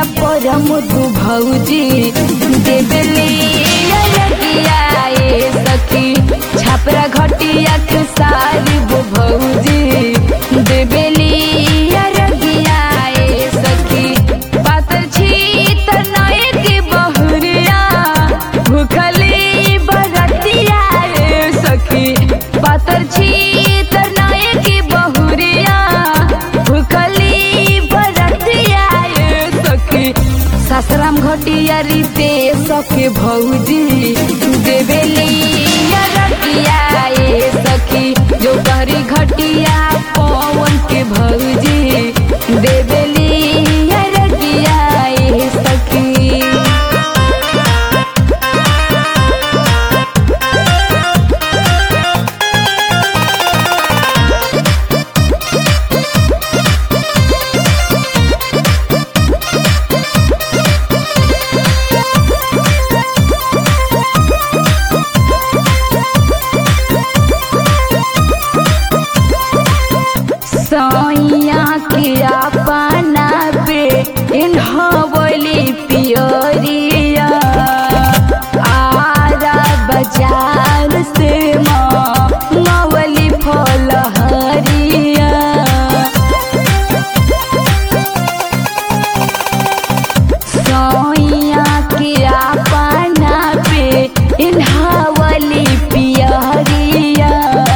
परम तू भौजी देबेली अरगिया ए सखी छापरा घटिया के सारी वो भौजी देबेली अरगिया ए सखी पातर छी त नए के बहुरिया भूखली बरतिया ए सखी पातर छी त नए के बहुरिया भूखली बरतिया ए सखी सासराम घटिया रीते सखे भौजी देवेली रतिया ए सखी जो कहरी घटिया पवन के भौजी देवेली रतिया ए सखी सैया के अपना पे इन्हवली पियरिया आरा बाजार से मवली फलहरिया सैया के अपना पे इन्हावली पियरिया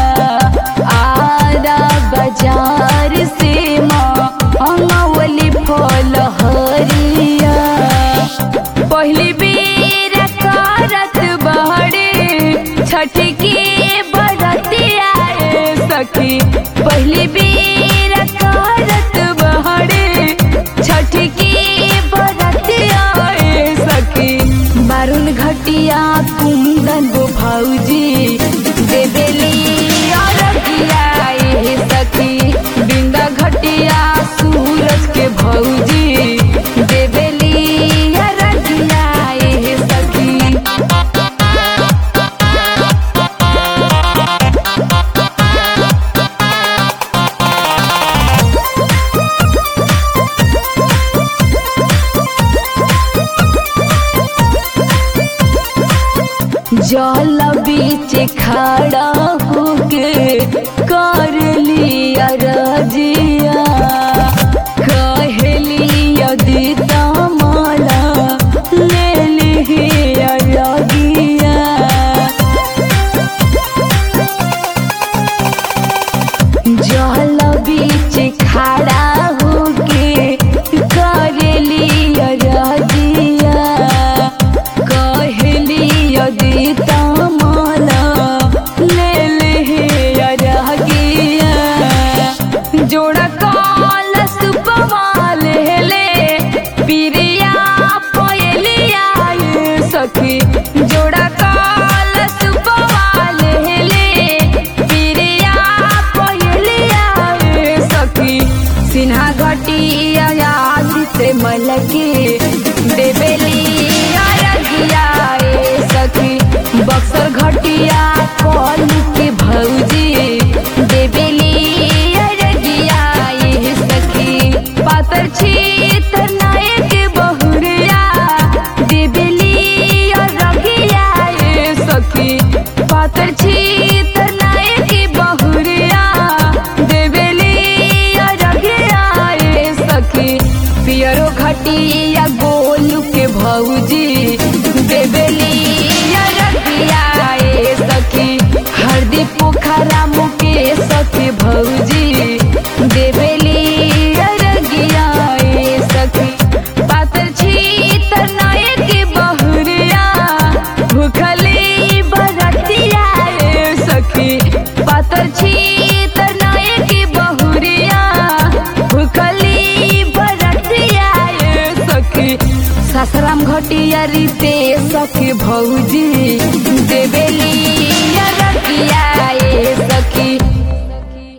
आरा बाजार से मंगवली फलहरिया पहली बेर करत बहरे छठ के बरतिया ए सखी पहली बेर करत बहरे छठ के बरतिया ए सखी बारुन घटिया कुंदन गो भौजी देवेली अरगिया ए सखी बिंदा घटिया सूरज के भौजी देवेली अरगिया ए सखी जल बीच खड़ा होके कर लिया रजिया कहली यदि तमला ले लिया रगिया जल बीच खड़ा होके करेली रजिया कहली यदि तमला ले ले रगिया जोड़ा कल सुपवाल ले पिरिया पयलिया ये सखी जोड़ा कल सुपवाल ले पिरिया पयलिया ये सखी सिन्हा घटिया याद से मलके देवेली अरगिया ए सखी बक्सर घटिया कल के भौजी देवेली अरगिया ए सखी पातर छी त नए के बहुरिया देवेली अरगिया ए सखी पातर छी त नए के बहुरिया देवेली अरगिया ए सखी पियरो घटिया गोलू के भौजी देवेली अरगिया ए सखी हरदी पोखरा मुकेश के भौजी देवेली अरगिया ए सखी पातर छी त नए के बहुरिया भूखली बरतिया ए सखी पातर छी त नए के बहुरिया भूखली बरतिया ए सखी सासराम घटिया रीते सखी भौजी देवेली